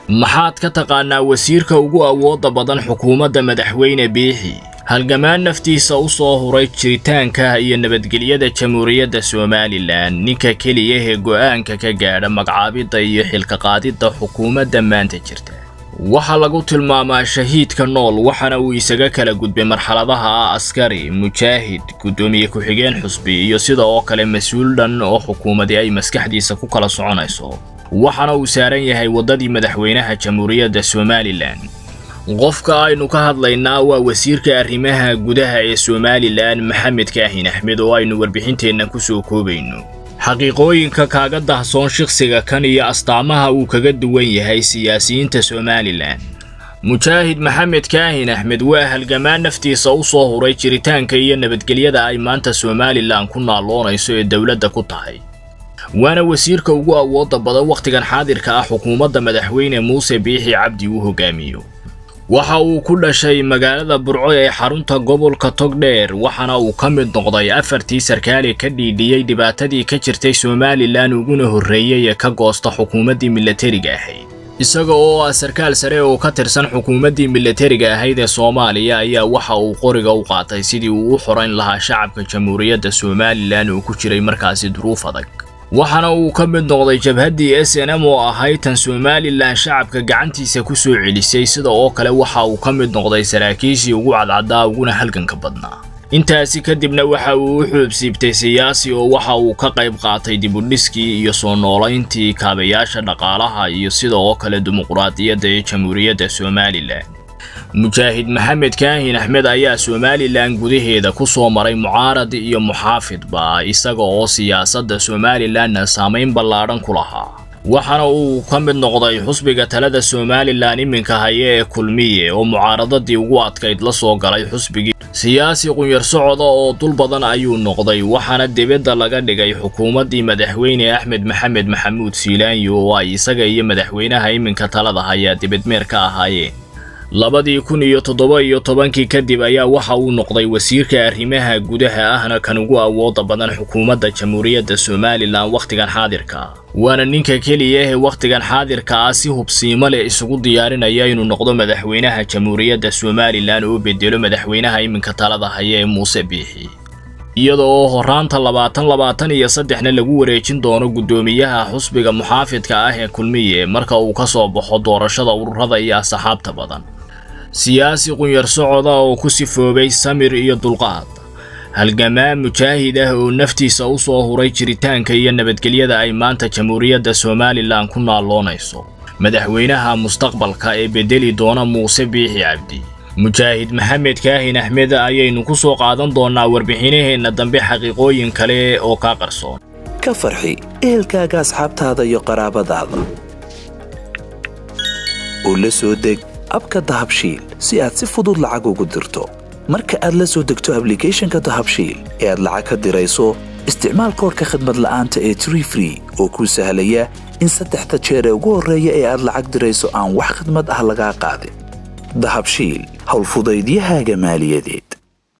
maxaad ka taqaanaa wasiirka ugu awoodda badan xukuumadda madaxweyne biixi halgamaan naftiisa u soo huray jiritaanka iyo nabadgelyada jamhuuriyadda somalilan ninka keliya ee go'aanka ka gaadha magacaabidda iyo xilka qaadidda xukuumadda maanta jirta waxaa lagu tilmaamaa shahiidka nool waxaana uu isaga kala gudbay marxaladaha ah askari mujaahid guddoomiye ku-xigeen xusbi iyo sida oo kale mas-uul dhan oo xukuumadii ay maskaxdiisa ku kala soconayso waxaana uu saaran yahay waddadii madaxweynaha jamhuuriyadda somalilan qofka aynu ka hadlaynaa waa wasiirka arrimaha gudaha ee somalilan maxamed kaahin axmed oo aynu warbixinteenna ku soo koobayno xaqiiqooyinka kaaga dahsoon shikhsiga kan iyo astaamaha uu kaga duwan yahay siyaasiyiinta somalilan mujaahid maxamed kaahin axmed waa halgamaan naftiisa u soo huray jiritaanka iyo nabadgelyada ay maanta somalilan ku naalloonayso ee dowladda ku tahay waana wasiirka ugu awoodda badan wakhtigan xaadirka ah xukuumadda madaxweyne muuse biixi cabdi uu hogaamiyo waxa uu ku dhashay magaalada burco ee xarunta gobolka togdheer waxaana uu ka mid noqday afartii sarkaali ka dhiidhiyey dhibaatadii ka jirtay somalilan uguna horreeyey ee ka goosta xukuumaddii milatariga ahayd isaga oo ah sarkaal sare oo ka tirsan xukuumaddii milatariga ahayd ee soomaaliya ayaa waxa uu qoriga u qaatay sidii uu u xorayn lahaa shacabka jamhuuriyadda somalilan oo ku jiray markaasi duruuf adag waxaana uu ka mid noqday jabhaddii s n m oo ahayd tan somalilan shacabka gacantiisa ku soo celisay sida oo kale waxa uu ka mid noqday saraakiishii ugu cadcaddaa uguna halganka badnaa intaasi kadibna waxa uu u xoobsiibtay siyaasi oo waxa uu ka qayb qaatay dibudhiskii iyo soo noolayntii kaabayaasha dhaqaalaha iyo sida oo kale dimuquraadiyadda ee jamhuuriyadda somalilan mujaahid maxamed kaahin axmed ayaa somalilan gudaheeda ku soo maray mucaarad iyo muxaafidba isaga oo siyaasadda somalilanna saamayn ballaadhan ku lahaa waxaana uu ka mid noqday xusbiga talada somalilan iminka haya ee kulmiye oo mucaaradadii ugu adkayd la soo galay xusbigii siyaasi qunyar socoda oo dul badan ayuu noqday waxaana dibadda laga dhigay xukuumaddii madaxweyne axmed maxamed maxamuud siilaanyo oo ay isaga iyo madaxweynaha iminka talada hayaa dibadmeer ka ahaayeen labadii kun iyo toddoba iyo tobankii kadib ayaa waxa uu noqday wasiirka arrimaha gudaha ahna kan ugu awoodda badan xukuumadda jamhuuriyadda somalilan wakhtigan xaadirka waana ninka keliya ee wakhtigan xaadirka ah si hubsiimo leh isugu diyaarinaya inuu noqdo madaxweynaha jamhuuriyadda somalilan oo bedelo madaxweynaha iminka talada haya ee muuse biixi iyada oo horaanta labaatan labaatan iyo saddexna lagu wareejin doono guddoomiyaha xusbiga muxaafidka ah ee kulmiye marka uu ka soo baxo doorashada ururada iyo asxaabta badan siyaasi qunyar socoda oo ku sifoobay samir iyo dulqaad halgamaan mujaahid ah oo naftiisa u soo huray jiritaanka iyo nabadgelyada ay maanta jamhuuriyadda somalilan ku naalloonayso madaxweynaha mustaqbalka ee bedeli doona muuse biixi cabdi mujaahid maxamed kaahin axmed ayaynu ku soo qaadan doonnaa warbixinaheenna dambe xaqiiqooyin kale oo kaa qarsoon ka farxi ehelkaaga asxaabtaada iyo qaraabadaada oo la soo deg abka dahabshiil si aad si fudud lacag ugu dirto marka aad la soo degto ablicathonka dahabshiil ee aad lacag ka dirayso isticmaal koorka khadmad la'aanta ee tree free oo kuu sahlaya in saddexda jeer ee ugu horreeya ee aad lacag dirayso aan wax khidmad ah lagaa qaadin dahabshiil howlfudaydiyahaaga maaliyadeed